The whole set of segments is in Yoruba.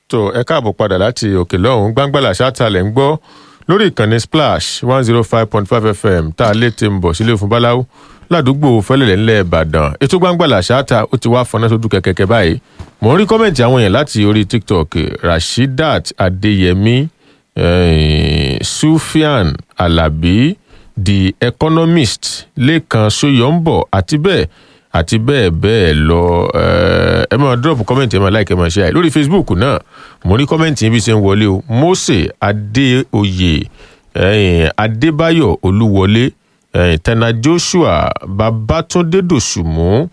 tó ẹ káàbọ̀ padà láti òkè lọ́hùn gbàngbàlà ṣáàtàlẹ̀ ń gbọ́ lórí ìkànnì splash one zero five point five fm tá a lè ti ń bọ̀ sílé fún báláwo ládùúgbò fẹ́lẹ̀lẹ̀ ńlẹ̀ ìbàdàn ètò gbàngbàlà ṣáàtà ó ti wá fọnà sódù kẹ̀kẹ́kẹ́ báyìí mò ń rí kọ́mẹ̀ntì àwọn èèyàn láti orí tiktok rashidat adeyemi eh, sufian alabi the economist lẹ́kan soyombo àti bẹ́ẹ̀ àti bẹ́ẹ̀ bẹ́ẹ̀ lọ ẹ máa drop comment ẹ máa like ẹ máa share lórí facebook náà mo rí comment yín bí ṣe ń wọlé o mose adéoyè adébáyọ̀ olúwọlé tena joshua babatunde dòṣùmù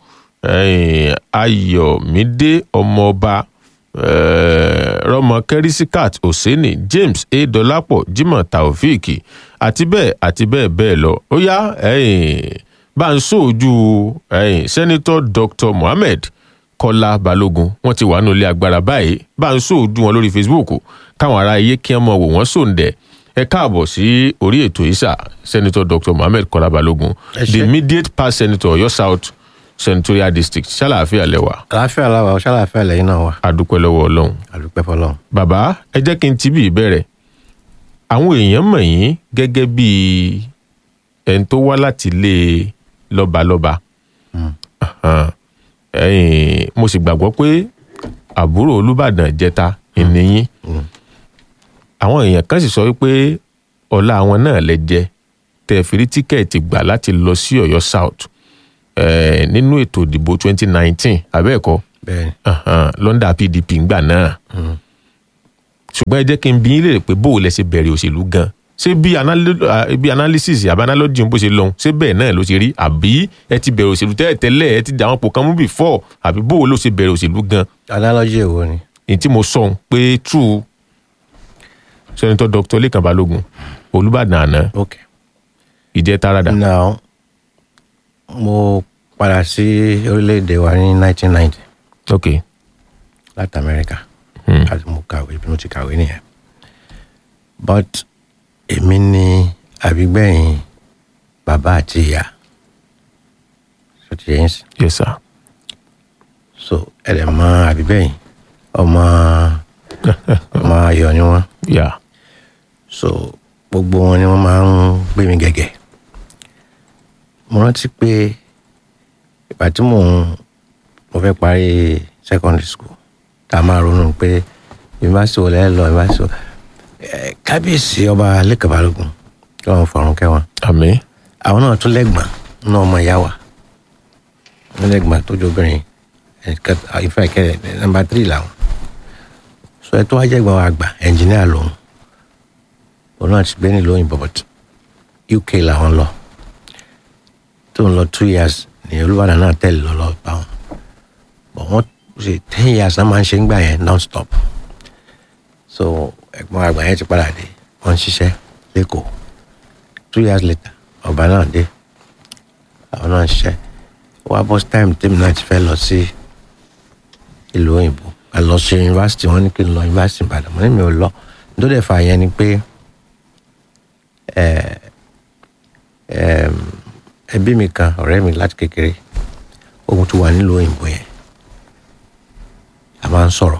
ayọ̀mídé ọmọọba rọmọ kẹrìsíkàt òsínì james a dọlápọ̀ jimoh taofeek àti bẹ́ẹ̀ àti bẹ́ẹ̀ bẹ́ẹ̀ lọ ó yá bá ń sóòjú sẹ́nitọ́ dr mohammed kọ́lá balógun wọ́n ti wà nílé agbára báyìí bá ń sóòjú wọn lórí facebook káwọn ará iye kí wọ́n mọ̀ wò wọ́n sòǹdẹ̀ ẹ káàbọ̀ sí orí ètò ìsà sẹ́nitọ́ dr mohammed kọ́lá balógun the immediate past senator ọ̀yọ́ south senatorial district ṣàlàáfíà lẹ́wà. àlàáfíà làwà ọ ṣàlàáfíà lẹ́yìn náà wà. adúpẹ́ lọ́wọ́ ọlọ́run. àdúpẹ́ fọlọ́run. bàbá ẹ jẹ́ kí n ti bí ìbẹ̀rẹ̀ àwọn èèyàn mọ̀ yín gẹ́gẹ́ bíi ẹni tó wá láti ilé lọ́balọ́ba mo sì gbàgbọ́ pé àbúrò olùbàdàn jẹta ìníyín àwọn èèyàn kan sì sọ wípé ọ̀la àwọn náà lẹ jẹ tẹ fi rí tíkẹ́ẹ̀tì gbà láti lọ sí ọ̀yọ́ south nínú ètò ìdìbò 2019 abẹ́ẹ̀kọ́ lọ́ndà pdp ńgbà náà ṣùgbọ́n ẹ jẹ́ kí n bí yín lè pé bó o lẹ ṣe bẹ̀rẹ̀ òṣèlú gan ṣé bí analysis àbí analogy bó ṣe lọ́hùn ṣé bẹ́ẹ̀ náà ló ṣe rí àbí ẹ ti bẹ̀rẹ̀ òṣèlú tẹ́lẹ̀ tẹ́lẹ̀ ẹ ti dà wọn pò kan mú before àbí bó o ló ṣe bẹ̀rẹ̀ òṣèlú gan. analogy èwo ni. èyí tí mo sọ pé true senator dr lẹ́kàn balógun olùbàdàn àná ok ìjẹ́ tarada. now mo padà sí orílẹ̀-èdè wa ní 1990 ok láti amẹ́ríkà Hmm. àti mo kàwé bí mo ti kàwé nìyẹn but èmi ni àbígbẹ̀yìn bàbá àti ìyá so ti yẹn sí yes sir. so ẹ̀rẹ̀ mọ àbígbẹ̀yìn ọmọ ọmọ ayọ̀ ni wọ́n yeah. so gbogbo wọn ni wọ́n máa ń gbé mi gẹ̀gẹ̀ mo rántí pé ìgbà tí mò ń mo fẹ́ parí secondary school tá a máa ronú pé yunifásitì wo lẹ́ẹ̀ lọ yunifásitì wo ẹ̀ kábíyèsí ọba lẹ́kàn balógun kí wọ́n fọ̀run kẹ́wọn àmì àwọn náà tún lẹ́gbọ̀n náà ọmọ ìyá wa wọ́n lẹ́gbọ̀n tó jóbìnrin ìfẹ́ ìkẹrẹ nọmba tírì làwọn sọ ẹ tó wá jẹ́gbọ̀n wa àgbà ẹnjìníà lòun òun náà ti gbé nílùú òyìnbó but uk làwọn lọ tó ń lọ two years ní olúwadà náà tẹ̀lé lọ lọ bá wọn but wọ́n ṣe ten years náà máa ń ṣe ń gbà yẹn non stop so ẹ̀gbọ́n àgbà yẹn ti padà dé wọ́n ń ṣiṣẹ́ lẹ́kọ̀ọ́ two years later ọba náà dé àwọn náà ń ṣiṣẹ́ wá bọ́ time tèmi náà ti fẹ́ lọ sí ìlú òyìnbó a lọ sí yunifásitì wọn ní kí n lọ yunifásitì ìbàdàn mo ní mi ò lọ nítorí dẹ̀ fà yẹn ni pé ẹ ẹ ẹbí mi kan ọ̀rẹ́ mi láti kékeré ohun tó wà nílùú òyìnbó yẹn a máa ń sọ̀rọ̀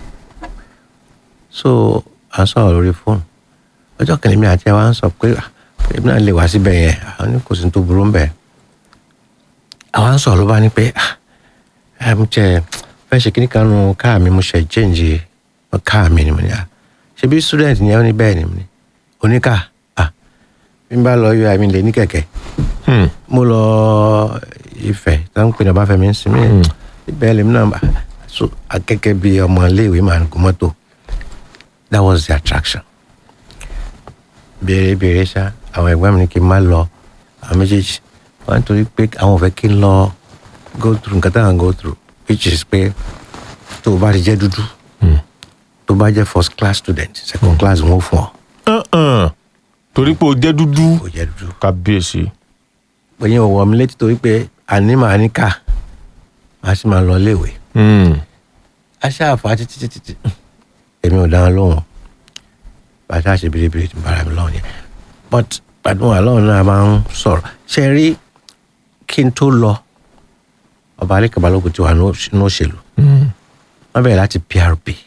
so à ń sọ̀rọ̀ lórí fóònù ọjọ́ kìnìún mi àti ẹ wá ń sọ pé "Ah, èmi náà lè wá síbẹ̀ yẹn àwọn ní kò sí tó burú ń bẹ̀ àwa ń sọ̀rọ̀ ló bá ní pé "Ah, ẹ mo jẹ fẹ́ ṣe kíní kan nu káà mi mo ṣe jẹ́ǹjì káà mi ni mo ní à ṣe bí student yẹn ó ní bẹ́ẹ̀ ni mo ní oníkà à bí n bá lọ yọ àmì lè ní kẹ̀kẹ́ Hmm. mo lọ Ifẹ̀ tó ń pè ní Ọbáfẹ́mi ń sinmi ibẹ̀ lèmi náà bá so akẹ́kẹ́ bí ọmọ iléèwé máa ń gun mọ́tò that was the attraction béèrè béèrè ṣá àwọn ẹ̀gbọ́n mi ní kí n má lọ àwọn méjèèjì wọ́n torí pé àwọn ò fẹ́ kí n lọ go through nǹkan táwọn go through which is pé tó o bá ti jẹ́ dúdú Hmm. tó o bá jẹ́ first class student second class wọn ò fún ọ Uh-uh. torí pé o jẹ́ dúdú kò jẹ́ dúdú kábíyèsí pé yẹn ò wọ mi létí torí pé àní màá ní ká màá sì máa lọ léèwé Hmm. aṣáàfà títí títí tí èmi ò dáhùn lóhùn bàtà ṣe biribiri tí bára mi lọ́hùn yẹn but gbàdúrà lọ́hùn náà máa ń sọ̀rọ̀ ṣe rí kí n tó lọ ọba alẹ́ kabalógun ti wà ní òṣèlú Hmm. wọ́n bẹ̀rẹ̀ láti PRP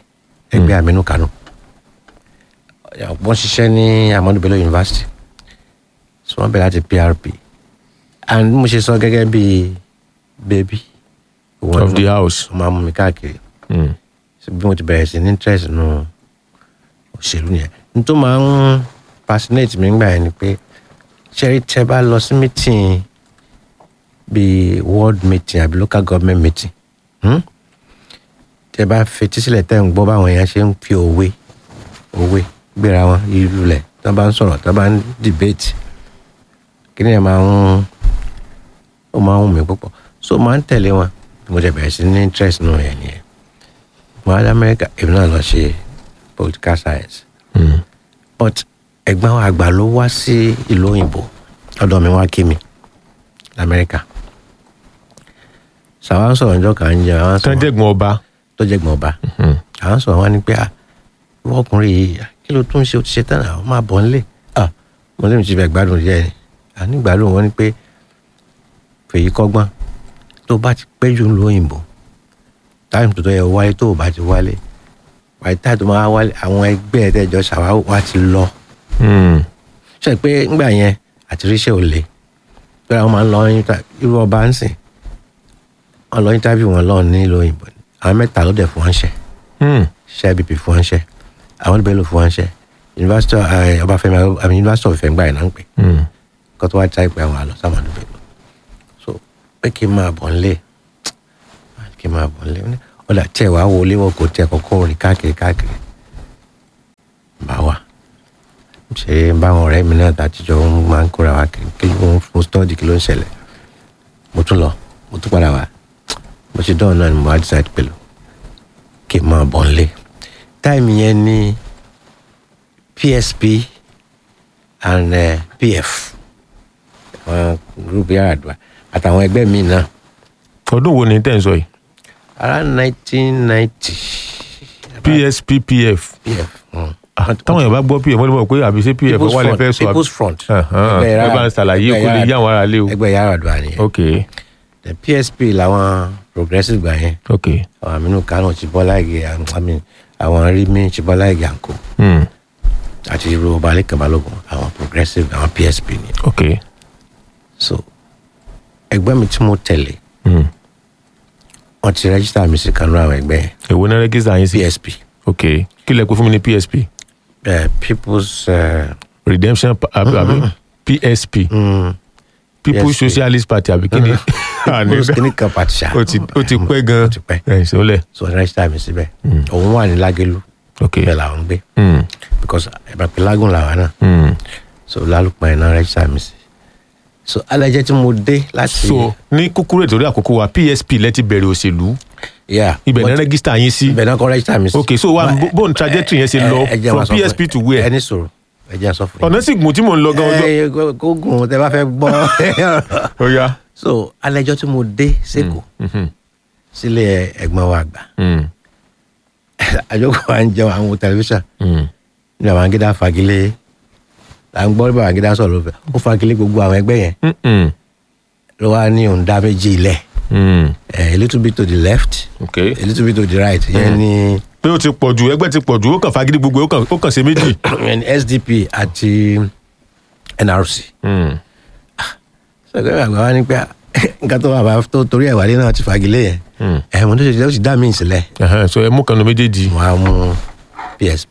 ẹgbẹ́ aminu kano wọ́n ṣiṣẹ́ ní amadu bello university so wọ́n bẹ̀rẹ̀ láti prp and mo ṣe sọ gẹ́gẹ́ bí baby of the house. wọ́n máa mú mi káàkiri Mm. so bí mo ti bẹ̀rẹ̀ sí ní interest nù òṣèlú yẹn n tó máa ń fascinate mi nígbà yẹn ni pé ṣẹ́rí tẹ́ bá lọ sí meeting bíi world meeting àbí local government meeting hmm? tẹ́ bá fetí sílẹ̀ tẹ́ ń gbọ́ báwọn èèyàn ṣe ń fi òwe òwe gbéra wọn ìlú lẹ̀ tọ́ bá ń sọ̀rọ̀ tọ́ bá ń debate kí ni ẹ̀ máa ń ó máa ń wù mí púpọ̀ so máa ń tẹ̀lé wọn mo jẹ bẹ̀rẹ̀ sí ní interest nù yẹn nìyẹn mo wá dé amẹ́ríkà èmi náà lọ ṣe political science Mm. but ẹ̀gbọ́n wa àgbà ló wá sí ìlú òyìnbó ọ̀dọ̀ mi wá kí mi lamẹ́ríkà sàwọn sọ̀rọ̀ ọjọ́ kan ń jẹ àwọn tán sọ̀rọ̀ jẹ́gbọ́n ọba. tó jẹ́ gbọ̀n ọba Mm. àwọn sọ̀rọ̀ wọn ni pé ah ìwọ ọkùnrin yìí ah, kí ló tún ṣe ó ti ṣe tán àwọn máa bọ̀ nílé ah mo lè mi ti fẹ́ gbádùn díẹ̀ ni àní gbádùn wọn ni pé fèyí kọ́gbọ́n tó bá ti pẹ́ jù lọ òyìnbó táìmù tó tó yẹ wáyé tó o bá ti wálé wáyé táì tó máa wálé àwọn ẹgbẹ́ ẹ̀ tẹ́jọ́ ṣàwáwò wá ti lọ Mm. ṣe pé ńgbà yẹn àti ríṣẹ́ ò le pé àwọn máa ń lọ inter- irú ọba ń sìn wọn lọ interview wọn lọ nílùú òyìnbó ni. àwọn mẹ́ta ló dẹ̀ fún wọn ṣẹ́ Mm. ṣe ibb fún wọn ṣẹ́ àwọn ìbẹ̀lò fún wọn ṣẹ́ university of eh, ọbáfẹ́mi àmì university of Ifẹ̀ ńgbà yẹn náà ń pè Mm. kó tó wá já ìpè àwọn àlọ́ sàmàdù bẹ̀lò so pé kí n máa bọ̀ nílé kí n máa bọ̀ nílé Ó ní, ọ̀dà tí ẹ̀ wá wọlé wọn kò tẹ kọ́kọ́ rìn káàkiri káàkiri bá wà ṣe báwọn ọ̀rẹ́ mi náà tàtijọ́ ń máa ń kóra wa kiri kí ló ń fún stọ́ọ̀dì kí ló ń ṣẹlẹ̀ mo tún lọ mo tún padà wá mo ṣe dọ́ọ̀ náà ni mo wá decide pẹ̀lú kí n máa bọ̀ nílé táìmì yẹn ní PSP and uh, PF àwọn gúrúùpù Yar'Adua àtàwọn ẹgbẹ́ mi náà ọdún wo ni tẹ́ ń sọ yìí. around nineteen ninety PSP PF. PF. mm. Ah, táwọn èèyàn bá gbọ́ pf wọ́n lè mọ̀ pé àbí ṣé pf People's wà lè Front, fẹ́ sọ àbí. People's Front. Ẹ̀hán, Ẹgbẹ́ ẹ Yar'Adua- bá ń ṣàlàyé ẹgbẹ́ kó lè yí Yar'Adua- àwọn ará lé o. ẹgbẹ́ Yar'Adua nìyẹn ok the PSP làwọn progressive gbà yẹn ok àwọn Aminu Kano Chibola Ige àwọn àwọn Rimi Chibola Ige àǹkó mm. àti irú ọba Lẹ́kan Balógun àwọn progressive àwọn PSP ni ok so ẹgbẹ́ mi tí mo tẹ̀lé mm. wọ́n ti rẹ́gísítà mi sí kanú àwọn ẹgbẹ́ yẹn èwo náà rẹ́gísítà yín sí. PSP ok kí lẹ pé fún mi ní PSP uh, People's uh, redemption Pa- àbí àbí PSP mm, People's PSP. Socialist Party àbí kí ni. People's Clinical Party ṣá ó ti ó ti pẹ́ gan. ó ti pẹ́. ẹ̀ ìṣòlẹ̀. so wọ́n rẹ́gísítà mi síbẹ̀ òun wà ní Lágẹ̀lú ok bẹ́ẹ̀ làwọn ń gbé mm. because ẹ̀bàpẹ́ lágùn làwọn náà Mm. so lálùpọ̀ ẹ̀ náà rẹ́gísítà mi sí so alẹ́jẹ́ tí mo dé láti. so ní kúkúrú ètò orí àkókò wa PSP lẹ ti bẹ̀rẹ̀ òṣèlú yeah ibẹ̀ but náà rẹ́gísítà yín sí. ibẹ̀ náà kọ́ rẹ́gísítà mi sí. ok so wa But, bóun trajectory yẹn ṣe ẹ- lọ ẹ jẹ́ from wá sọ fún PSP ẹ. to where. ẹni sọ̀rọ̀ ẹ jẹ́ sọ fún yín. ọ̀nà sì gùn tí mò ń lọ gan ọjọ́. ẹ ẹ, kó gùn tẹ bá fẹ́ gbọ́. ó yá. so alẹ́jọ́ tí mo dé sẹ́kọ̀ọ́ Mhm. sílé ẹ̀gbọ́n wa àgbà Mm. àjọkọ̀ à ń jẹun àwọn wo tẹlifíṣàn Mm. ní àwọn angídá fagilé à ń gbọ́ bí àwọn angídá sọ̀rọ̀ lọ́fẹ̀ẹ́ ó fagilé gbogbo àwọn ẹgbẹ́ yẹn Mm-mm. ló wá ní òun dá méjì ilẹ̀ Mm. a little bit to the left ok a little bit to the right yẹn ní pé ó ti pọ̀ jù ẹgbẹ́ ti pọ̀ jù ó kàn fagídí gbogbo ó kàn ó kàn ṣe méjì. yẹn ní SDP àti NRC. Mm. sọgbẹ́ àgbà wa ní pé nǹkan tó wà bá tó torí ẹ̀ wálé náà ti fagilé yẹn Mm. ẹ̀ mo tó ṣe ó sì dá mi sílẹ̀ Ẹhẹ́n, so ẹ mú kanu méjèèjì mo á mú PSP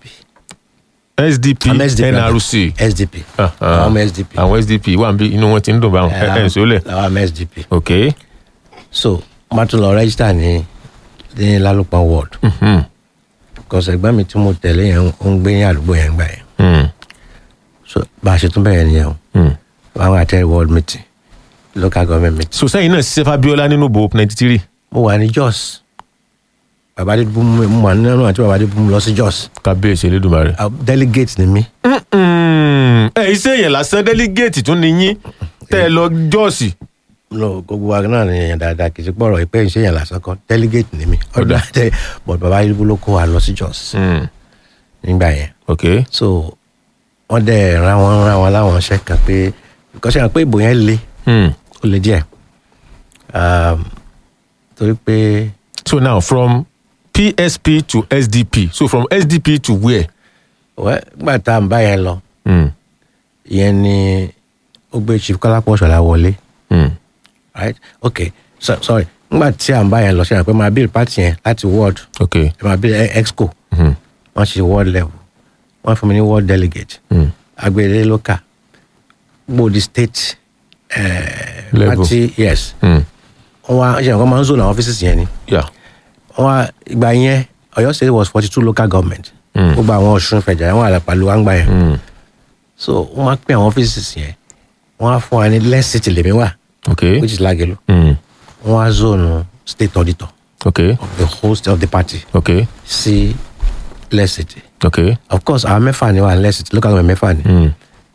SDP Àmọ́ SDP NRC SDP Ah, ah. àwọn ọmọ SDP àwọn SDP wà níbí inú wọn ti ń dùn báwọn ẹ ẹ ń sọlẹ̀. làwọn ọmọ SDP ok. so mo tún lọ rẹ́gísítà ní ní lálùpọ̀ ward Mhm. because ẹ̀gbọ́n mi tí mo tẹ̀lé yẹn ó ń gbé ní àdúgbò yẹn gbà yẹn Mm. so bá a ṣe tún bẹ̀rẹ̀ nìyẹn o Mm. àwọn àtẹ ward meeting local government meeting so sẹ́yìn náà ṣiṣẹ́ Fabiola nínú bo ninety three. mo wà ní Jos bàbá adé bú mi mo wà nínú àti bàbá adé bú mi lọ sí Jos kábíyèsí Elédùmarè. Ah, delegate ni mí Mm. ẹ iṣẹ́ yẹn lásán délígéètì tún ni yín tẹ́ ẹ lọ jọ́ọ̀sì. no gbogbo wa náà ni èèyàn dáadáa kì í ṣe pọ̀rọ̀ ìpẹ́ ìṣe yẹn lásán kan delegate ni mí Ọ̀dà. ọ̀dà but bàbá adé bú ló kó wa lọ sí Jos Mm. nígbà yẹn ok. so wọ́n dẹ̀ ran wọn ran wọn láwọn ṣẹ́ kan pé because ṣe pé ìbò yẹn le Mm. ó le díẹ̀ um, torí pé so now from psp to sdp so from sdp to where. wẹ́ gbà tá à ń bá yẹn lọ Mm. ìyẹn ni ó gbé chief kọ́lápọ̀ ṣọlá wọlé Mm. right ok so, sorry ngbà tí à ń bá yẹn lọ ṣe àpè máa build party yẹn láti ward ok. ẹ máa build eh, exco Mm. wọ́n ṣe ward level wọ́n fún mi ní ward delegate Mm. agbèrè local gbòdì state eh, Level. party yes Mm. wọ́n wá ṣe nǹkan máa ń zone àwọn offices yẹn ni yeah. wọ́n wá ìgbà yẹn ọ̀yọ́ state was forty two local government Mm. gbogbo àwọn ọ̀ṣun fẹ̀jà wọn àlàpàlù wá ń gbà yẹn Mm. so wọ́n wá pín àwọn offices yẹn wọ́n á fún wa ní less city lèmi wà ok. which is lagelu Mm. wọ́n á zone state auditor ok. of the whole state of the party ok. sí less city ok. of course àwọn mẹ́fà ni wà ní less city local government mẹ́fà ni Mm.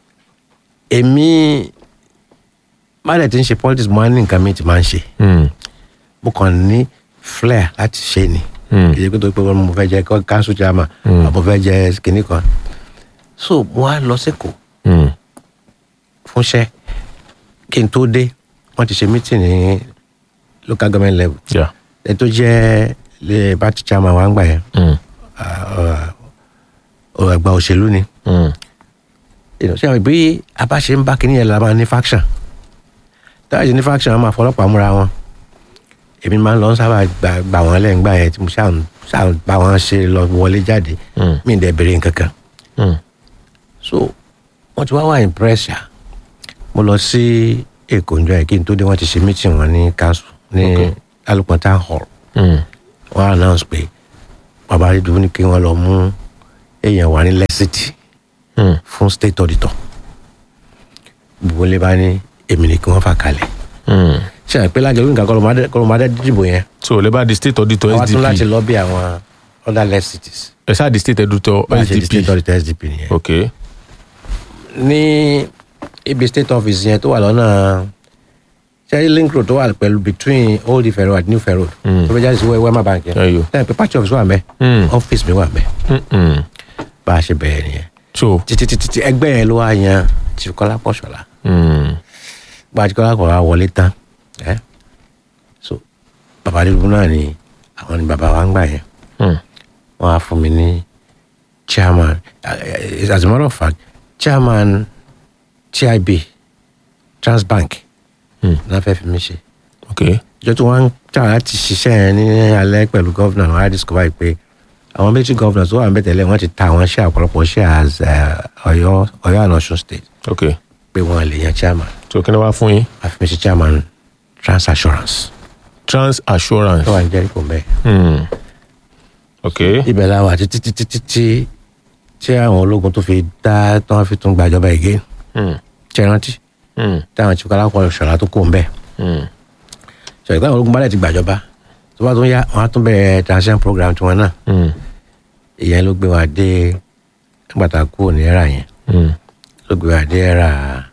èmi má dẹ̀ ti ń ṣe politics mo á ní nǹkan mi ti máa ń ṣe Mm. mo kàn ní flair láti ṣe ni Mm. kì í ṣe pé tó pé mo fẹ́ jẹ council chairman Mm. àbò fẹ́ jẹ kinní kan so mo á lọ sẹ́kọ̀ọ́ Mm. fúnṣẹ́ kí n tó dé wọ́n ti ṣe meeting ní local government level yeah. ẹni tó jẹ́ lè party chairman wa ń gbà yẹn Mm. àgbà òṣèlú ni Mm. You know, ṣé àwọn bí a bá ṣe ń bá kinní yẹn la máa ní faction táwọn ṣe ní faction wọn máa fọlọ́pàá múra wọn èmi máa ń lọ sábà gbà gbà wọn lẹ́yìn gbà yẹn tí mo ṣáà ń- ṣáà ń bá wọn ṣe lọ wọlé jáde Mm. mí dẹ̀ bèrè nǹkan kan Mm. so wọ́n ti wá wà impress ṣá mo lọ sí èkó njọ́ yẹn kí n tó dé wọ́n ti ṣe meeting wọn ní council ní Okay. alùpùpù town hall Mm. wọ́n announce pé bàbá àdìdúró ní kí wọ́n lọ mú èèyàn wà ní lẹ́sìtì Mm. fún state auditor gbogbo lè bá ní èmi ni kí wọ́n fà kalẹ̀ Mm. ṣe àpé lájọ nǹkan kọlọmọdé dìbò yẹn so lè bá di state auditor wọ́n á tún láti sdp lọ bí àwọn other lẹ́sìtìs ẹ ṣáà di state auditor bá a ṣe di state sdp auditor sdp nìyẹn ok. ní ibi state office yẹn tó wà lọ́nà ṣẹ́rí link road tó wà pẹ̀lú between old ife road àti new ife road Mm. tó fẹ́ jáde sí wema bank yẹn Ẹyọ. lẹ́yìn pé patch office wà mẹ́ Mm. office mi wà mẹ́ Mm-mm. bá a ṣe bẹ̀rẹ̀ nìyẹn so. títí títí tí ẹgbẹ́ yẹn ló wá yan chief kọ́lá pọ̀ṣọ́lá Mm. gba chief kọ́lá pọ̀ṣọ́lá wọlé tán ẹ́ so bàbá adébúrú náà ni àwọn ni bàbá wa ń gbà yẹn Mm. wọ́n á fún mi ní chairman uh, as a matter of fact chairman tib transbank Mm. náà fẹ́ fi mí ṣe ok. ìjọ tí wọ́n ń tà láti ṣiṣẹ́ yẹn ní alẹ́ pẹ̀lú gọ́vnà wọn á discover pé àwọn méjì gọ́vnà tó wà ń bẹ̀ tẹ́lẹ̀ wọ́n ti ta àwọn ṣẹ́ ọ̀pọ̀lọpọ̀ ṣẹ́ as uh, ọ̀yọ́ ọ̀yọ́ and ọ̀ṣun state ok. pé wọ́n lè yan chairman so kí ni wàá fún yín. àfi mi ṣe chairman trans assurance trans assurance. tó wà ní jẹ́ríkò mbẹ́. Mm. ok. ibẹ̀ la wà títí títí títí tí àwọn ológun tó fi dá tí wọ́n fi tún gbàjọba again Mm. ṣe rántí Mm. táwọn tí kọ́lápọ̀ ṣọ̀lá tó kó mbẹ́ Mm. ṣọ̀lá táwọn ológun bá dẹ̀ ti gbàjọba tó bá tún yá wọ́n á tún bẹ̀rẹ̀ transition program tiwọn náà Mm. ìyẹn ló gbé wa dé nígbàtà kúrò ní ẹ̀rà yẹn Mm. ló gbé wa dé ẹ̀rà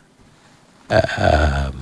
um,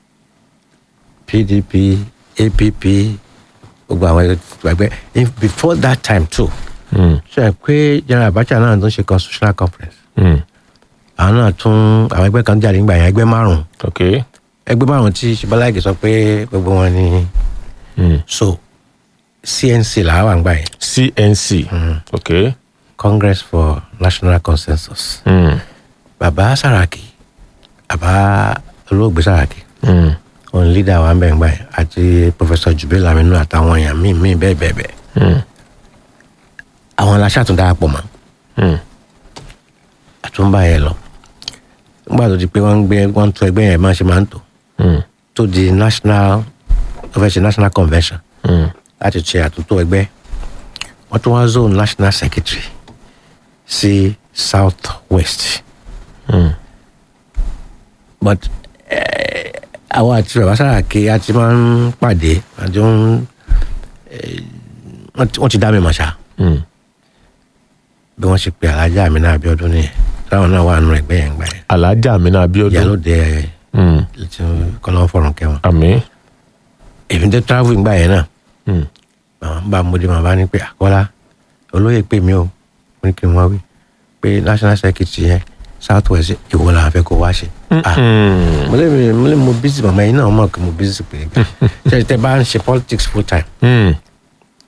pdp app gbogbo àwọn ẹgbẹ́ in- before that time too Mm. ṣe é pé general abacha náà tún ṣe constitutional conference Mm. àwọn náà tún àwọn ẹgbẹ́ kan jáde nígbà yẹn ẹgbẹ́ márùn-ún ok. ẹgbẹ́ márùn-ún tí ṣibalaiki sọ pé gbogbo wọn ni Mm. so cnc làwọn wà ń gbà yẹn cnc. ok. congress for national consensus Mm. bàbá saraki bàbá olóògbé saraki Mm. òun leader wa ń bẹ̀ ń gbà yẹn àti professor jubil aminu àtàwọn èèyàn míì míì bẹ́ẹ̀ bẹ́ẹ̀ bẹ́ẹ̀ Mm. àwọn aláṣà tún darapọ̀ mọ́ Mm. àtúnbà yẹn lọ nígbà tó di pé wọ́n ń gbé wọ́n ń tún ẹgbẹ́ yẹn máa ṣe máa ń tò Mm. tó di national wọ́n fẹ́ ṣe national convention Mm. láti ṣe àtúntò ẹgbẹ́ wọ́n tún wá zone national secretary sí south west Mm. but eh, àwọn àti bàbá sàràkí a ti máa ń pàdé àti ń eh, wọ́n ti- wọ́n ti dá mi mọ̀ ṣá Mm. bí wọ́n ṣe pe alájà mi náà abiodun nìyẹn táwọn náà wà nù ẹgbẹ́ yẹn gbà yẹn alhaja amina abiodun. ìyálòde Mm. tí kọ́lọ́ fọ̀rùn kẹwọn àmì. èmi tẹ travel gbà yẹn náà Mm. màmá ń bá mo dé màmá ní pé àkọ́lá olóyè pè mí o mo ní kí n wá wí pé national secretary yẹn south west ìwọ làwọn fẹ́ kó wá ṣe. Ah, Mm. mo lè mi mo lè mo busy màmá yìí náà mọ̀ kí mo busy pé ṣe tẹ bá ń ṣe politics full time Mm.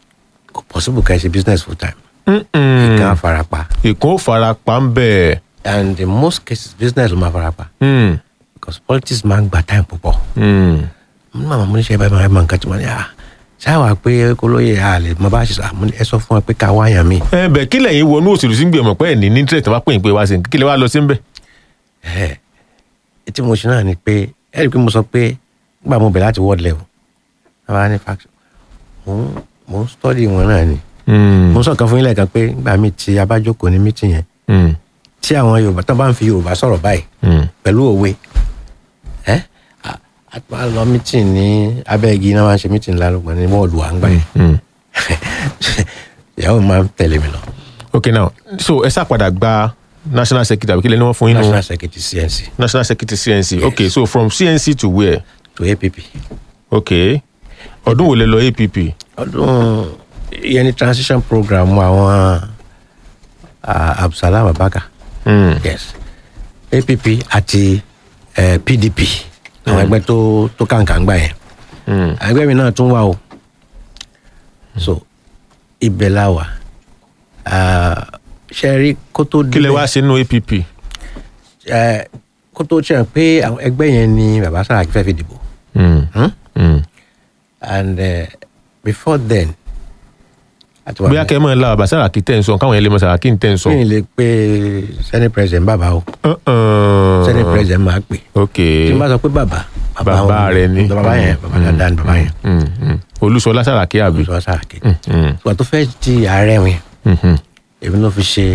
kò possible ká ẹ ṣe business full time Mm-mm. ìkan á farapa ìkún ó fara pa ń bẹ̀. and in most cases business ló máa farapa Mm. because politics máa ń gba time púpọ̀ Mm. mo ní màmá mo ní ṣe báyìí máa ń nǹkan tí mo ní à ṣáà pé kólóyè a lè mo bá ṣe sọ àmọ́ ẹ sọ fún wa pé ká wáyàn mi ẹ bẹ̀ kí lẹ́yìn wọnú òṣèlú sí gbìyànjú pé ẹ̀ ní ní interest wá pè é pé wá sí kí lè wá lọ sí ń bẹ̀. ẹ tí mo ṣe náà ni pé ẹ rí i pé mo sọ pé nígbà mo bẹ̀ láti world level àwa ní faction mo ń mo ń study wọn náà ni Mm. mo sọ kan fún yín lẹ́ẹ̀kan pé nígbà míì tí a bá jókòó ní meeting yẹn Mm. tí àwọn yorùbá tó bá ń fi yorùbá sọ̀rọ̀ báyìí Mm. pẹ̀lú òwe ẹ a a tún máa lọ meeting ní abẹ́ igi náà máa ń ṣe meeting lálùpọ̀ ní wọ́ọ̀lù à ń gbà yẹn Mm. ìyàwó mi máa ń tẹ̀lé mi lọ ok now so ẹ sá padà gba national secretary àbí kí lè ní wọ́n fún yín nù national secretary cnc national secretary cnc ok so from cnc to where to app ok ọdún wo lẹ lọ app ọdún ìyẹn ní transition program àwọn ah, absalam abaka Mm. yes app àti eh, pdp àwọn ẹgbẹ́ tó tó kàǹkà ń gbà yẹn Mm. ẹgbẹ́ mi náà tún wà o so ibẹ̀ la wà Ah, ṣe rí kó tó kí lẹ wá sí nínú app eh, kó tó ṣe pé àwọn ẹgbẹ́ yẹn ni bàbá Sàràkí fẹ́ fi dìbò Mm. hmm? Mm. and uh, before then àti wà bóyá kẹ́ ẹ mọ̀ ẹ́ la bàbá Sàràkí tẹ̀ ń sọ káwọn yẹn lè mọ Sàràkí ń tẹ̀ ń sọ. mi lè pe senate president bàbá o Uh-uh. senate president máa pè ok tí n bá sọ pé bàbá Bàbá wọn- rẹ ni. bàbá yẹn bàbá dáadáa ni bàbá yẹn Mm. Mm. Olúṣọlá Sàràkí àbí. olùsọ Sàràkí Mm. Mm. ìgbà tó fẹ́ di ààrẹ wọn Mhm. èmi ló fi ṣe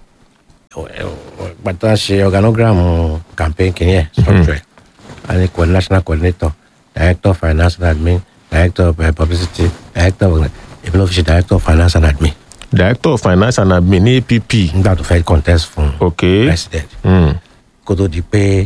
gbàtà ṣe organogram campaign kìíní ẹ̀ structure ẹ̀ a ní co- national coordinator director of finance and admin director of uh, publicity director of èmi ló fi ṣe director of finance and admin director of finance and admin ní app. nígbà tó fẹ́ contest fún ok. president Mm. kó tó di pé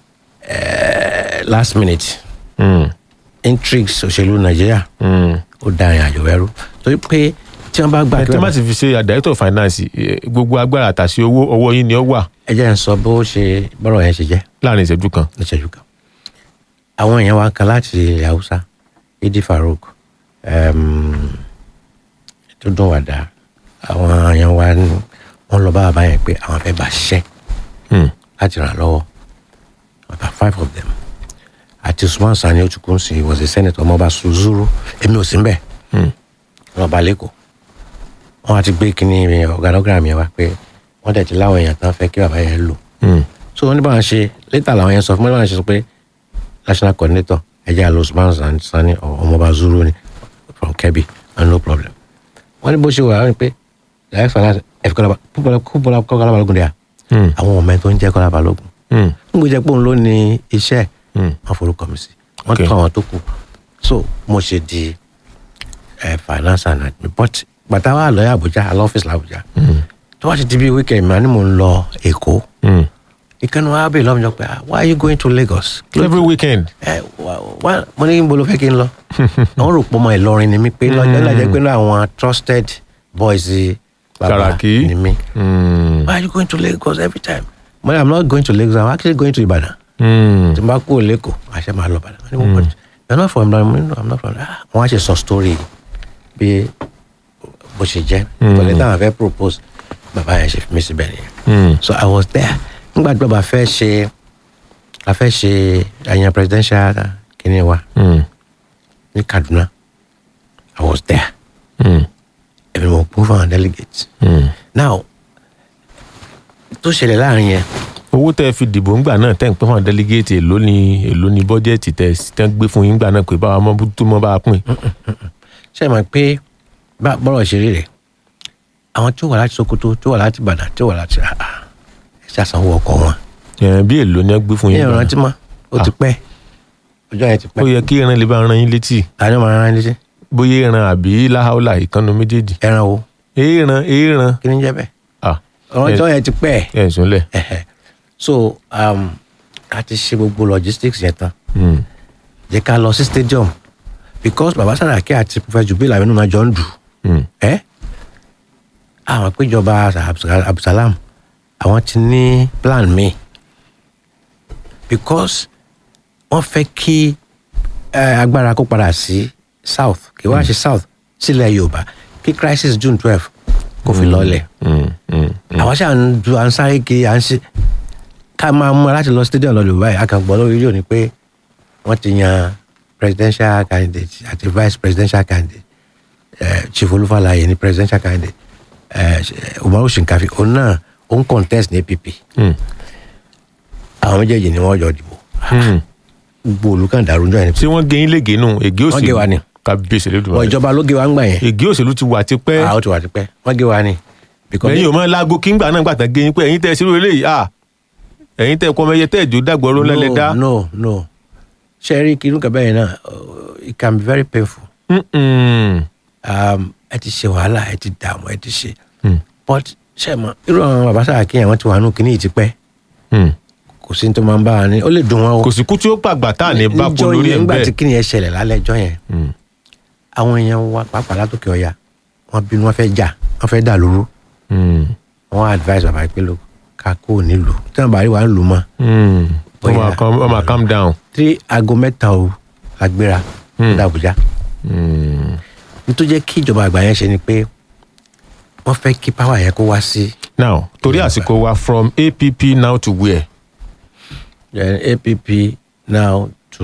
eh, last minute Mm. intrigues òṣèlú nàìjíríà Mm. ó da ìrìn àjò ẹrú torí pé tí wọn bá gbà ẹ kí tí wọn má ti fi ṣe director of finance eh, gbogbo agbára àtàṣe owó ọwọ́ yín ni ó wà ẹ jẹ́ ń sọ bó ṣe bọ́rọ̀ yẹn ṣe jẹ́ láàrin ìṣẹ́jú kan. níṣẹ́jú kan àwọn èèyàn wa kan láti ilẹ̀ haúsá idi farouk um, tó dùn wàdà àwọn èèyàn wa ní- wọ́n lọ bá bàbá yẹn pé àwọn fẹ́ bá ṣiṣẹ́ Mm. láti ràn lọ́wọ́ about five of them àti usman sani otukunsi was a senator ọmọọba suzuru èmi ò sí ń bẹ̀ Mm. ọba lẹ́kọ̀ọ́ wọ́n á ti gbé kínní organogram yẹn wá pé wọ́n dẹ̀ ti láwọn èèyàn tán fẹ́ kí bàbá yẹn lò Mm. so wọ́n ní báwọn ṣe létà làwọn yẹn sọ fún mi báwọn ṣe sọ pé national coordinator ẹ̀jẹ̀ àlọ́ usman Sani- sani ọmọọba zuru ni from kebbi and no problem wọ́n ní bó ṣe wà wọ́n ní pé direct finance ẹ̀fọ́ kọ́lá kọ́lá balógun dẹ̀ Mm. àwọn ọmọ ẹ̀ tó ń jẹ́ kọ́lá balógun Mm. n gbọ́dọ̀ pé òun ló ní iṣẹ́ Mm. wọ́n forúkọ mi sí wọ́n Okay. tún àwọn tó kù so mo ṣe di eh, finance and admin but bàtà wà lọ́yà àbújá àlọ́ ọ́fíìsì làbújá tó wá ti di bí weekend mi àní mò ń lọ èkó Mm. ìkànnì wa bèèrè lọ́mọdé pé ah, why are you going to Lagos every weekend. ẹ wà- wà- mo ní níbo ló fẹ́ kí n lọ àwọn rò pọ̀ mọ́ Ìlọrin ni mí pé lọ́jọ́ ìlàjẹ́ pé náà àwọn trusted boys bàbá Sàràkí. ni mí Mm. why are you going to Lagos every time mo ní i'm not going to Lagos i'm actually going to Ibadan Mm. tí n bá kúrò lẹ́kọ̀ọ́ àṣẹ máa lọ Ìbàdàn wọ́n ní wọ́n pọ̀ you're not from Ibadan mo ní no i'm not from ah wọ́n á ṣe sọ story bí bó ṣe jẹ́ pẹ̀lú táwọn fẹ́ propose bàbá yẹn ṣe fi mí síbẹ̀ nìyẹn Mm. so i was there nígbà tí bàbá fẹ́ ṣe a fẹ́ ṣe àyàn presidential kìíní wa Mm. ní Kaduna i was there Mm. èmi mo kún fún àwọn delegates Mm. now tó ṣẹlẹ̀ láàrin yẹn owó tẹ́ ẹ fi dìbò ńgbà náà tẹ́ ń pẹ́ fún àwọn délégéètì èló ni èló ni bọ́jẹ́ẹ̀tì tẹ́ tẹ́ ń gbé fún yín ńgbà náà pé báwa mọ́ tó mọ́ bá a pín. ṣe é mọ̀ pé bá bọ́rọ̀ ṣe rí rẹ̀ àwọn tí ó wà láti Sokoto tí ó wà láti Ìbàdàn tí ó wà láti ẹ ṣàṣàwọ̀ ọkọ̀ wọn Ẹ̀, bí èló ni ẹ gbé fún ní yín ńgbà ìrántí náà. mọ́ ó ti pẹ́ ọjọ́ yẹn ti ó pẹ́ yẹ kí ẹran lè bá ran yín létí ta ni ó máa rán létí bóyá ẹran àbí láhàólà ìkànnì méjèèjì. ẹran wo èèràn èèràn kí ni ń jẹ́ bẹ́ẹ̀ ah ọjọ́ yẹn ti pẹ́ ẹ̀ ẹ̀ súnlẹ̀. ẹ̀hẹ̀. so um, a ti ṣe gbogbo logistics yẹn tán Mm. jẹ́ ká lọ sí stadium because baba Saraki àti Professor Jubil Aminu náà jọ ń dù Mm. ẹ́ àwọn péjọba Abdulsalam àwọn ti ní plan mi because wọ́n fẹ́ kí eh, agbára kó padà sí south kí wọ́n á ṣe south sílẹ̀ Yorùbá kí crisis june twelve kó fi lọ́lẹ̀ Mm, mm, àwa ṣáà ń du à ń sáré kiri à ń ṣe ká máa mú láti lọ stadium lọ dubai akàngbọ́n lórí rédíò ni pé wọ́n ti yan presidential candidate àti vice presidential candidate eh, chief olúfàlàyé ni presidential candidate eh, umaru shinkafi òun náà òun contest ní app mm, àwọn méjèèjì ni wọ́n jọ dìbò mm. gbogbo olùkàn dàrú jọ yẹn ṣé wọ́n gé yín lége nù ègé Wọ́n gé wa ni. òṣèlú kábíyèsí wọ lẹ́dùnmọ́ ìjọba ló gé wa ń gbà yẹn ègé òṣèlú ti wà tipẹ́ àwọn ti wà tipẹ́ wọ́n gé wa ni. Because lẹ́yìn òmò láago kí ń gbà náà gbàtà gé yín pé ẹ̀yin tẹ́ ẹ ṣerú eléyìí à ẹ̀yin tẹ́ ẹ kọ́ ọmọ ẹyẹ tẹ́ ẹ jó dàgbọ́rọ́ lẹ́lẹ́ dá. no no ṣe rí kí irú kẹbẹ́ yẹn náà uh, it can be very painful Mm-mm. um, ẹ ti ṣe wàhálà ẹ ti dààmú ẹ ti ṣe Mm, but ṣe mọ irú àwọn bàbá sáà kí àwọn ti wà nù kíní yìí ti pẹ́ mm. kò sí ní tó máa ń bá wa ní ó lè dùn wọn o kò sí kú tí ó pàgbà tá à ní bá kó Níjọ́ lórí yẹn, ẹ̀ nígbà tí bẹ́ẹ̀. kíní yẹn ṣẹlẹ̀ lálẹ́ ẹjọ́ yẹn Mm, àwọn èèyàn wa pàápàá látòkè ọ̀yà wọn bínú wọn fẹ́ jà wọn fẹ́ dà lóru mm, wọn advice bàbá pé ló ká kó o nílùú tí wọn bá rí wa ń lù mọ́ mm. Bóyá- Ó máa calm- ó máa calm down. tí aago mẹ́ta o agbéra Hmm. dàbújá Mm. nítorí jẹ́ kí ìjọba àgbà yẹn ṣe ni pé wọ́n fẹ́ kí power yẹn kó wá sí now torí àsìkò wa from app now to where. then app now to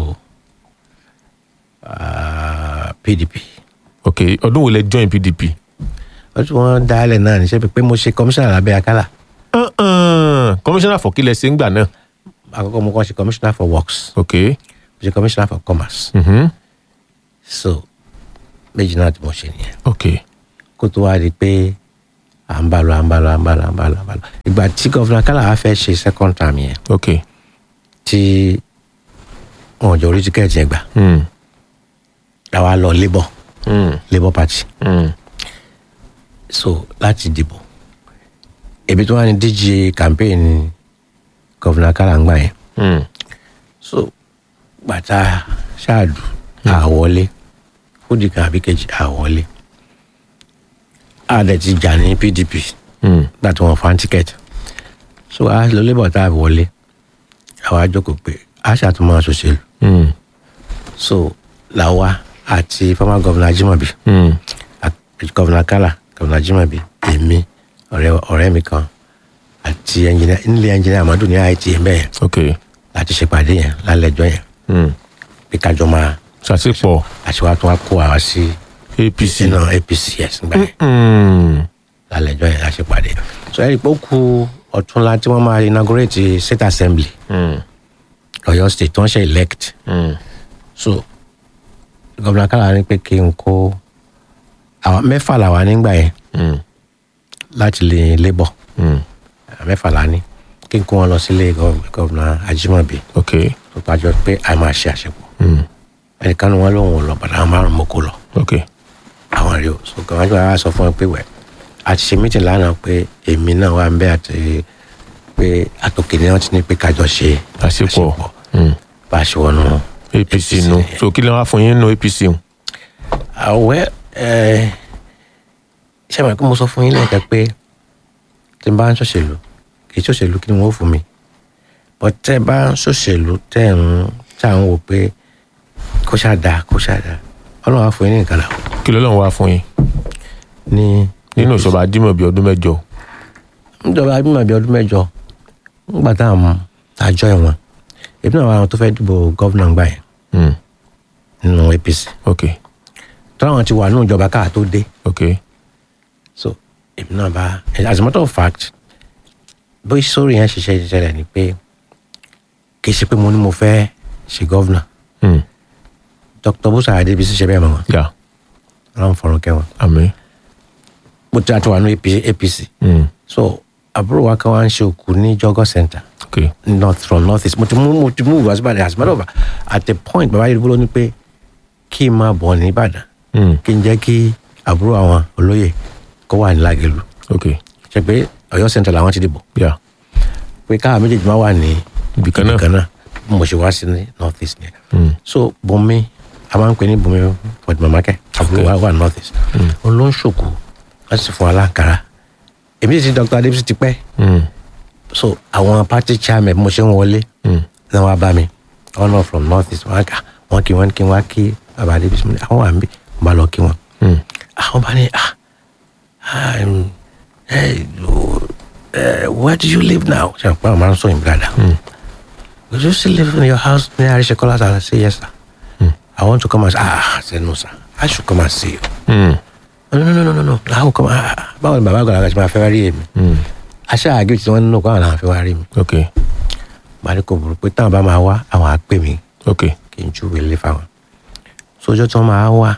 uh, pdp ok ọdún wo lẹ join pdp. wọ́n tí wọ́n dá ilẹ̀ náà níṣẹ́ pé mo ṣe commissioner lábẹ́ akálà Uh-uh. commissioner for kílẹ̀ ṣe ń gbà náà. àkọ́kọ́ mo kàn ṣe commissioner for works ok. mo ṣe commissioner for commerce Mm-hmm. so méjì náà tí mo ṣe nìyẹn ok. kó tó wá di pé à ń bá lọ à ń bá lọ à ń bá lọ à ń bá lọ à ń bá lọ ìgbà tí gọ́vùnà akálà wá fẹ́ ṣe second term yẹn ok. tí wọn ò jọ orí tíkẹ́ẹ̀tì yẹn gbà Mm. làwa lọ labour Mm. labour party Mm. so láti dìbò ebi tó wà ní dj campaign gọ́vùnà akálà ń gbà yẹn Mm. so gbàtà ṣáàdù àwọlé fúdìkan àbí kejì àwọlé àdẹ ti jà ní pdp Mm. gbà tí wọn fa tíkẹ́ẹ̀tì so a lọ labour tá a wọlé àwa jókòó pé a ṣàtúmọ̀ ṣòṣèlú Mm. so làwa àti former governor ajimobi Mm. àti governor kala governor ajimobi èmi ọ̀rẹ́ ọ̀rẹ́ mi kan àti engineer nílé engineer amadu ní itm bẹ́ẹ̀ ok. láti ṣèpàdé yẹn lálẹ́ ẹjọ́ yẹn Mm. pé kájọ máa ṣàṣepọ̀ àṣewá tó wá kó àwa sí apc. sínú apc yes nígbà yẹn Mm. lálẹ́ ẹjọ́ yẹn láti ṣèpàdé so ẹ̀rí pé ó ku ọ̀túnla tí wọ́n máa inaugurate state assembly Mm. ọ̀yọ́ state tí wọ́n ṣe elect Mm. so governor kala ní pé kí n kó àwọn mẹ́fà làwa nígbà yẹn Mm. láti lè labour Mm. mẹ́fà la ní kí n kó wọn lọ sílé gov- gọ́vùnà Ajímọ̀bí ok. tó pàjọ pé a máa ṣe àṣepọ̀ Mm. ẹnìkan ní wọn lòun ò lọ bàtà àwọn márùn mọ́ kó lọ ok. àwọn rí o so gọ́vùnà Ajímọ̀bí wa sọ fún wọn pé wẹ̀ a ti ṣe mítìn lánàá pé èmi náà wà ń bẹ́ àti pé àtòkè ni wọ́n ti ní pé kájọ ṣe àṣepọ̀. Mm. bá a ṣe wọnú apc nu so kí ló wá fún yín nu apc nu. àwẹ́ ẹ ṣe mọ̀ pé mo sọ fún yín lẹ́ẹ̀kan pé tí n bá ń ṣòṣèlú kì í ṣòṣèlú kí ni wọ́n fún mi but tẹ́ ẹ bá ń ṣòṣèlú tẹ́ ẹ̀ ń tà ń wò pé kó ṣáà dáa kó ṣáà dáa ọlọ́run á fún yín ní nǹkan làwọn kí ló lọ́n wá fún yín ní nínú ìṣọba ajímọ̀bí ọdún mẹ́jọ. níjọba abímọ bíi ọdún mẹ́jọ nígbà tá à ń àjọ ẹ̀wọ̀n èmi náà wà àwọn tó fẹ́ dìbò gọ́vnà gbà yẹn Mm. nínú APC ok tọ́lá wọn ti wà nínú ìjọba káà tó dé ok so èmi náà bá as a matter of fact bó sórí yẹn ṣiṣẹ́ ṣiṣẹ́ ni pé kì í ṣe pé mo ní mo fẹ́ ṣe gọ́vnà Mm. Dr. Busa Adébísí ṣe bẹ́ẹ̀ mọ̀ wọn yà ọlọ́run fọ̀rọ̀ kẹwọn àmì. mo ti àti wà ní APC Mm. so àbúrò wa kan wá ń ṣe òkú ní jọgọ center ok north from north east mo ti mú mo ti mú ìwà síbàdàn as a matter of fact at the point bàbá yìí ló ní pé kí n máa bọ̀ ní Ìbàdàn Mm. kí n jẹ́ kí àbúrò àwọn olóyè kó wà ní Lágẹ̀lú ok ṣe pé Ọ̀yọ́ center làwọn ti dìbò yà pé káà méjèèjì máa wà ní ibìkan náà. ibìkan náà bí mo ṣe wá sí ní north east yẹn Mm. so Bùnmi a máa ń pè ní Bùnmi fọdùmọ̀mákẹ́ àbúrò wa wà north east òun ló ń ṣòkò láti sì fún wa láǹkárá èmi sì ti Dr. Adébísí ti pẹ́ Mm. so àwọn party chairman bí mo ṣe ń wọlé Mm. náà wá bá mi wọn náà from north east wọn kà wọn kí wọn kí wọn kí bàbá Adébísí mi ní àwọn wà ń bí mo bá lọ kí wọn Mm. àwọn bá ní ah um, hey, oh, uh, where do you live now ṣe àpá àwọn máa ń sọ yín brother would you still live in your house near Arishekola I say yes sir I want to come and say ah I said no sir I should come and see you Hmm. no no no no no no how come ah ah, báwo ni bàbá àgbàlagbà ṣe máa fẹ́ wá rí èmi aṣáá àgbẹ̀ tí wọ́n nínú kó àwọn làwọn fẹ́ wá rí mi ok bàálẹ̀ kò burú pé táwọn bá máa wá àwọn á pè mí ok kí n júwèé lé fáwọn sójọ́ tí wọ́n máa wá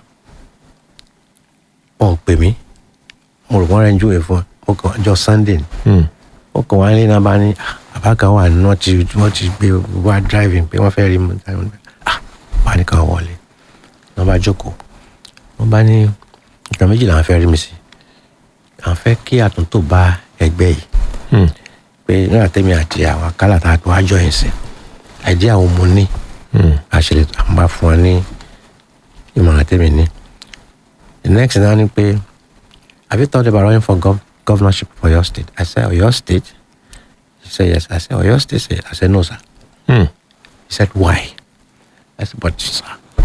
wọn ò pè mí mo rò wọ́n rẹ̀ ń júwèé fún wọn mo kàn ọjọ́ sunday ni Hmm. ó kàn wá ní náà bá ní "Ah, bàbá kan wà ní wọ́n ti wọ́n ti gbé wá driving pé wọ́n fẹ́ rí mi ah bá ní kàn wọlé wọ́n bá jókòó wọ́n bá ní nǹkan méjì làwọn fẹ́ rí mi sí àwọn fẹ́ kí àtúntò bá ẹgbẹ́ yìí Hmm. pé nígbà tẹ́mi àti àwọn akálà tá a tó wájọ yìí sí àìdí àwọn ọmọ ní Hmm. àṣẹlẹ àwọn bá fún wa ní ìmọ̀ràn tẹ́mi ní the next thing náà ni pé have you thought about running for gov governorship for your state I said Ọ̀yọ́ state he said yes I said Ọ̀yọ́ state Say- I said no sir Hmm. he said why I said but sir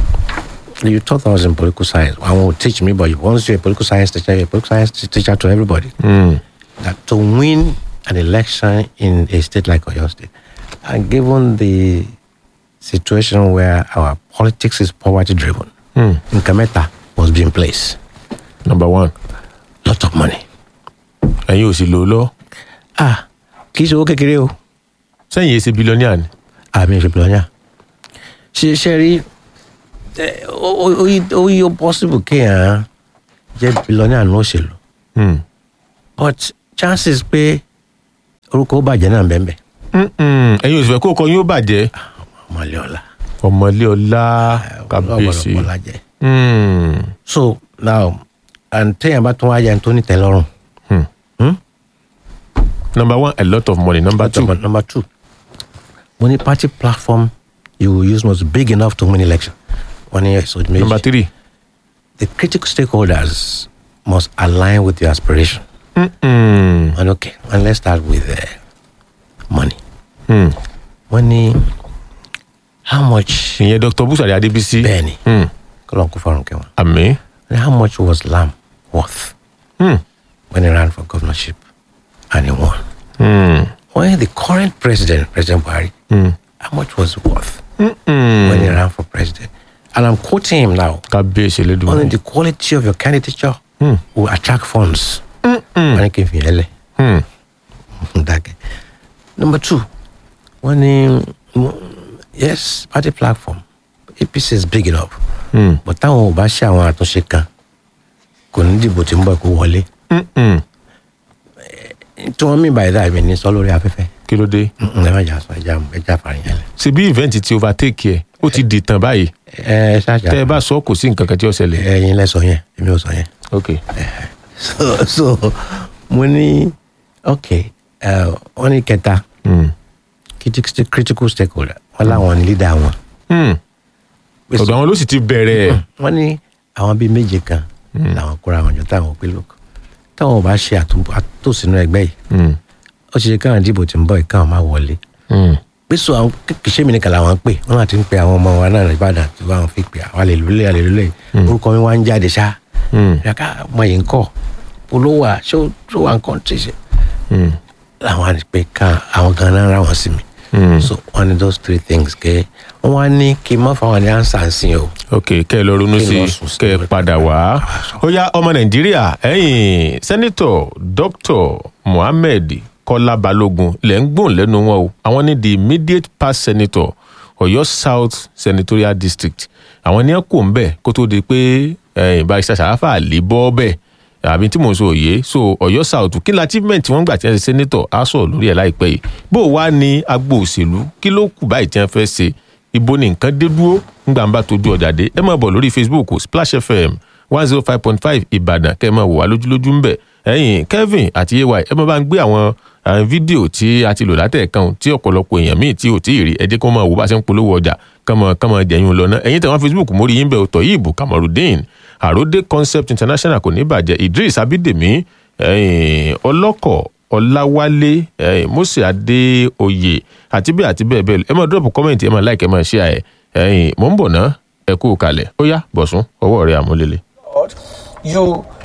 you thought I was in political science I will teach me but once you're a political science teacher you're a political science teacher to everybody Hmm. that to win an election in a state like Oyo State, and given the situation where our politics is poverty driven, Hmm. Nkameta must be in place. number one Lot of money. ẹ̀yin ò sì lò ó lọ Ah, kì í ṣe owó kékeré o. sẹ́yìn yìí ṣe bílíọ̀nìà ni Àmì ìṣe bìlọ́nyà. Ṣé ṣe rí eh, ó ó- ó yí- ó yí ó possible kéèyàn jẹ́ bìlọ́nyà ní òṣèlú. Hmm. But chances pé orúkọ ó bàjẹ́ náà bẹ́ẹ̀ bẹ́ẹ̀. Hmm, hmm. ẹ̀yin ò sì fẹ́ kó kọ yín ó bàjẹ́ Ọmọlé ọ̀la. ọmọlé ọlá kábíyèsí Ọ̀pọ̀lọpọ̀ la jẹ́. Hmm. so now and téèyàn bá tún wá yẹn tó ní tẹ́lọ́rùn Hmm. Hmm? number one a lot of money number two number, number two mo ní party platform you will use must be big enough to win election wọ́n ní ẹ̀sọ́ méjì number three the critical stakeholders must align with your aspiration Hmm, hmm. and okay and let's start with uh, money Hmm. wọ́n ní how much ìyẹn dr busari adébísí bẹ́ẹ̀ni Hmm. kọ́lọ́n kó fọ́rùn kẹwọn àmì and how much was lamb worth Hmm. when he ran for governorship and he won Hmm. when the current president president buhari Hmm. how much was it worth Hmm, hmm. when he ran for president? And I'm quoting him now. kábíyèsí Only lẹ́dùn the quality of your candidature Hmm. will attract funds. Hmm, hmm. Wọ́n ní kí n fi yẹn lẹ̀. Hmm. Dákẹ́. Number two, wọ́n ní mm, yes party platform APC is big enough Hmm. but táwọn ò bá ṣe àwọn àtúnṣe kan kò ní dìbò tí ń bọ̀ kó wọlé. Hmm, hmm. Tí wọ́n mí báyìí dáa mi ní sọ lórí afẹ́fẹ́. kí ló dé Mm, Ẹ má jà sọ ẹja ẹja fàrin yẹn lẹ̀. ṣebí event ti overtake ẹ ó ti di tàn báyìí Ẹ ẹ ṣáàjà tẹ ẹ bá sọ kò sí nǹkan kan tí ó ṣẹlẹ̀ ẹyin lẹ sọ yẹn èmi ò sọ yẹn. ok so so mo ní ok uh, wọ́n ní kẹta Hmm. critical critical stakeholder wọ́n láwọn ní leader wọn. Hmm. ọ̀dọ̀ àwọn ló sì ti bẹ̀rẹ̀ wọ́n ní àwọn bíi méje kan làwọn kóra àwọn jọ táwọn pé lóko táwọn ò bá ṣe àtún- àtòsínú ẹgbẹ́ yìí Hmm. ó ṣe káwọn dìbò tí ń bọ̀ yìí káwọn máa wọlé. Hmm. pé so àwọn kì í ṣe mí nìkan làwọn ń pè wọ́n láti ń pe àwọn ọmọ wa náà ní Ìbàdàn tí wọ́n fi pè àwọn àlèlúlẹ̀ àlèlúlẹ̀ orúkọ mi wá ń jáde ṣá Hmm. yàtọ̀ ọmọ yìí ń kọ́ olówó à ṣé ó tó wà ń kọ́ tí ṣe Hmm. làwọn àti pé ká àwọn gan náà ra wọn sí mi. Hmm. so one of those three things kẹ wọn wá ní kí n má fáwọn ní ansa sí o. ok kẹ́ ẹ lọ ronú Kí n sí lọ i sùn sí kẹ́ ẹ i. padà wá ó yá ọmọ nàìjíríà ẹ̀yin sẹ́nitọ̀ dr mohammed kọ́lá balógun lẹ́ ń gbóhùn lẹ́nu wọn o àwọn ní the immediate past senator ọ̀yọ́ south senatorial district àwọn ní ẹ kò ń bẹ̀ kó tó di pé ẹ̀yin barista sàráfà lè bọ́ bẹ́ẹ̀ àbí tí mò ń sọ òye so ọ̀yọ́ south kí ni achievement tí wọ́n gbà tí wọ́n ṣe senator á sọ̀rọ̀ lórí ẹ̀ láìpẹ́ yìí bó o wá ní agbo òṣèlú kí ló kù báyìí tí wọ́n fẹ́ ṣe ibo ni nǹkan dé dúró ńgbà ń bá tójú ọjà dé ẹ máa bọ̀ lórí facebook splash fm one zero five point five ìbàdàn kẹ́ ẹ máa wò wá lójúlójú ń bẹ̀ ẹ̀yin kevin àti ay ẹ máa bá ń gbé àwọn àwọn fídíò tí a ti lò látẹ̀ẹ̀kan tí ọ̀pọ̀lọpọ̀ èèyàn míì tí ò tí ì rí ẹ jẹ́ kó máa wò bá ṣe ń polówó ọjà kọ́mọ kọ́mọ jẹ̀yìn lọ náà ẹ̀yin tẹ̀wọ́n facebook mórí yín bẹ̀ ọ̀tọ̀ yìí bù kamarudin àròdé concept international kò ní bàjẹ́ idris abídèmí ẹ̀yin ọlọ́kọ̀ ọláwálé ẹ̀yin mose adéoyè àti bẹ́ẹ̀ àti bẹ́ẹ̀ bẹ́ẹ̀ lọ ẹ máa drop comment ẹ máa like ẹ máa share ẹ ẹ̀yin mò ń bọ̀ ná ẹ kú kalẹ̀ ó yá bọ̀sùn ọwọ́ rẹ̀ àmúlélẹ̀. Lord, you